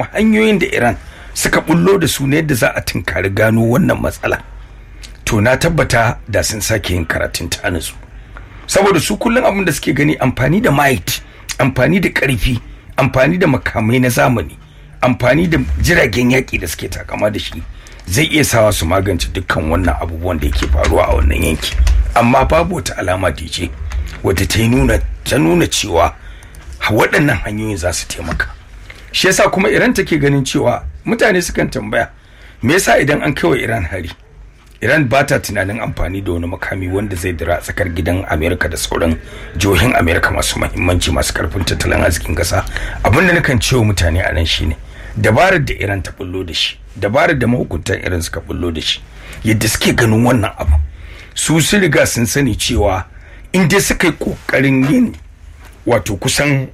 kuma hanyoyin da iran suka bullo da su ne yadda za a tunkari gano wannan matsala to na tabbata da sun sake yin karatun ta su saboda su kullum abin da suke gani amfani da might amfani da karfi amfani da makamai na zamani amfani da jiragen yaƙi da suke takama da shi zai iya sawa su magance dukkan wannan abubuwan da yake faruwa a wannan yanki amma babu wata alama dj wadda ta nuna ta nuna cewa waɗannan hanyoyin za su taimaka shi yasa kuma iran take ganin cewa mutane sukan tambaya me yasa idan an kai wa iran hari iran ba ta tunanin amfani da wani makami wanda zai dira tsakar gidan amerika da sauran jihohin amerika masu mahimmanci masu karfin tattalin arzikin kasa abinda nakan cewa mutane a nan shine dabarar da iran ta bullo da shi dabarar da mahukuntan iran suka bullo da shi yadda suke ganin wannan abu su sun riga sun sani cewa in dai suka yi kokarin yin wato kusan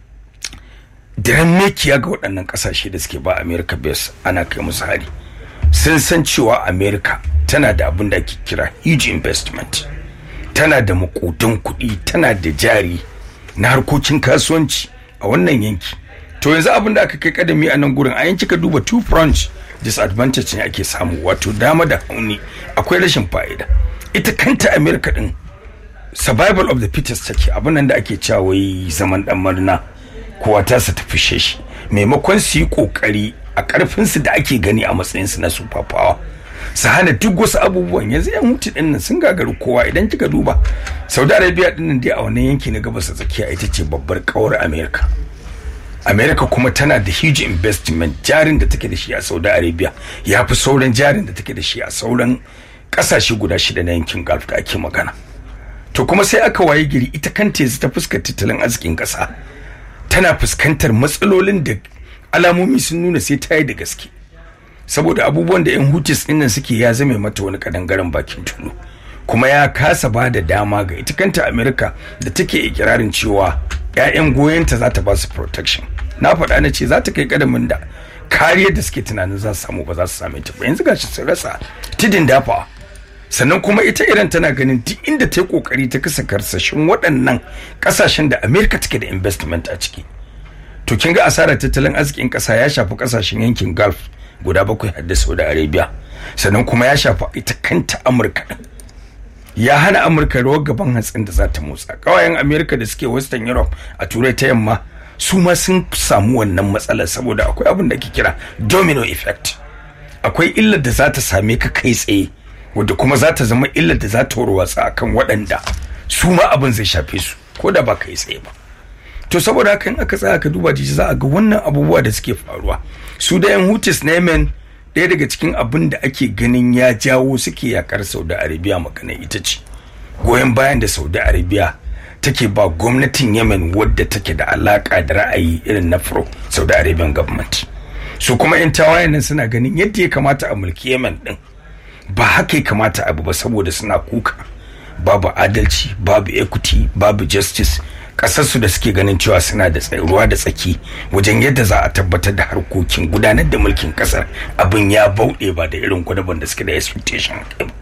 diran mekiya ga waɗannan ƙasashe da suke ba america base ana kai musu hari sun san cewa america tana da abin da ake kira huge investment tana da makudan kuɗi tana da jari na harkokin kasuwanci a wannan yanki to yanzu abin da aka kai kadami a nan gurin a yanki ka duba two front disadvantage ne ake samu wato dama da hauni akwai rashin fa'ida ita kanta america din survival of the fittest take abin nan da ake cewa wai zaman dan murna kowa ta sa ta fishe shi maimakon su yi kokari a karfin su da ake gani a matsayin su na super power su hana duk wasu abubuwan yanzu yan hutu din nan sun gagaru kowa idan kika duba saudi arabia din nan dai a wannan yanki na gabas tsakiya ita ce babbar kawar america america kuma tana da huge investment jarin da take da shi a saudi arabia ya fi sauran jarin da take da shi a sauran kasashe guda shida na yankin gulf da ake magana to kuma sai aka waye giri ita kanta yanzu ta fuskar tattalin arzikin kasa tana fuskantar matsalolin da alamomi sun nuna sai ta yi da gaske saboda abubuwan da 'yan hutis ɗin nan suke ya zame mata wani kadangaren bakin tulu kuma ya kasa ba da dama ga ita kanta america da take ikirarin cewa 'ya'yan goyonta za ta ba su protection na faɗa na ce za ta kai kadamin da kariyar da suke tunanin za su samu ba za su same ta ba yanzu gashi sun rasa tidin dafawa sannan kuma ita iran tana ganin duk inda ta yi kokari ta kasa karsashin waɗannan ƙasashen da amerika take da investment a ciki to kin ga asarar tattalin arzikin ƙasa ya shafi ƙasashen yankin gulf guda bakwai har da saudi arabia sannan kuma ya shafi ita kanta amurka ya hana amurka rawar gaban hatsin da za ta motsa ƙawayen amerika da suke western europe a turai ta yamma su ma sun samu wannan matsalar saboda akwai abin da ake kira domino effect akwai illar da za ta same ka kai tsaye wadda kuma za ta zama illar da za ta warwatsa akan waɗanda su ma abin zai shafe su ko da ba kai tsaye ba to saboda haka in aka tsaya ka duba jiji za a ga wannan abubuwa da suke faruwa su da yan hutis na yemen ɗaya daga cikin abin da ake ganin ya jawo suke yakar saudi arabia magana ita ce goyon bayan da saudi arabia take ba gwamnatin yemen wadda take da alaka da ra'ayi irin na furo saudi arabian government su kuma yan tawayen nan suna ganin yadda ya kamata a mulki yemen din ba haka ya kamata abu ba saboda suna kuka babu adalci babu equity babu justice kasarsu da suke ganin cewa suna da ruwa da tsaki wajen yadda za a tabbatar da harkokin gudanar da mulkin kasar abin ya bauɗe ba da irin gwadaban da suke da expectation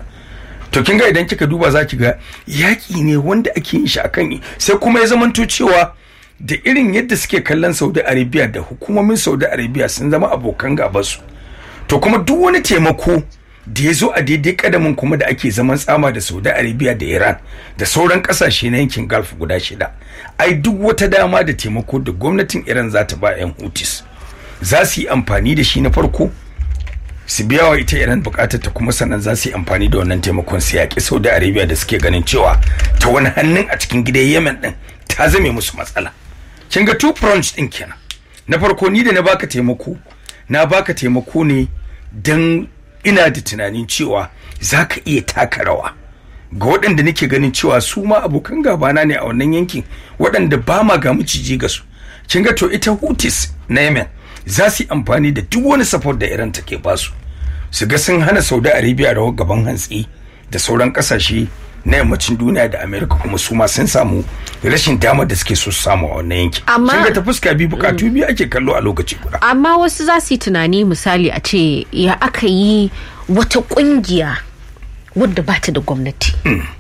to kin ga idan kika duba za ki ga yaƙi ne wanda ake yin shi akan sai kuma ya zamanto cewa da irin yadda suke kallon saudi arabia da hukumomin saudi arabia sun zama abokan gabansu to kuma duk wani taimako da ya zo a daidai kadamin kuma da ake zaman tsama da saudi arabia da iran da sauran kasashe na yankin gulf guda shida ai duk wata dama da taimako da gwamnatin iran za ta ba 'yan hutis za su yi amfani da shi na farko su biya wa ita iran bukatar ta kuma sannan za su yi amfani da wannan taimakon su yaƙi saudi arabia da suke ganin cewa ta wani hannun a cikin gidan yemen din ta zame musu matsala kin ga two fronts din kenan na farko ni da na baka taimako na baka taimako ne dan ina da tunanin cewa za ka iya taka rawa ga waɗanda nake ganin cewa su ma abokan gabana ne a wannan yankin waɗanda ba ma ga miciji ga su kin ga to ita hutis na yemen za su yi amfani da duk wani support da iran take ba su su ga sun hana saudi arabia rawar gaban hantsi da sauran ƙasashe na yammacin duniya da amerika kuma su ma sun samu rashin damar da suke so su samu a wannan yanki Amma- kin ga ta fuska biyu bukatu biyu ake kallo a lokaci guda amma wasu za su yi tunani misali a ce ya aka yi wata kungiya wadda ba ta da gwamnati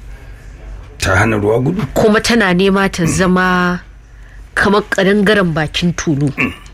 ta hana ruwa gudu kuma tana nema ta zama kamar ƙadangaren bakin tulu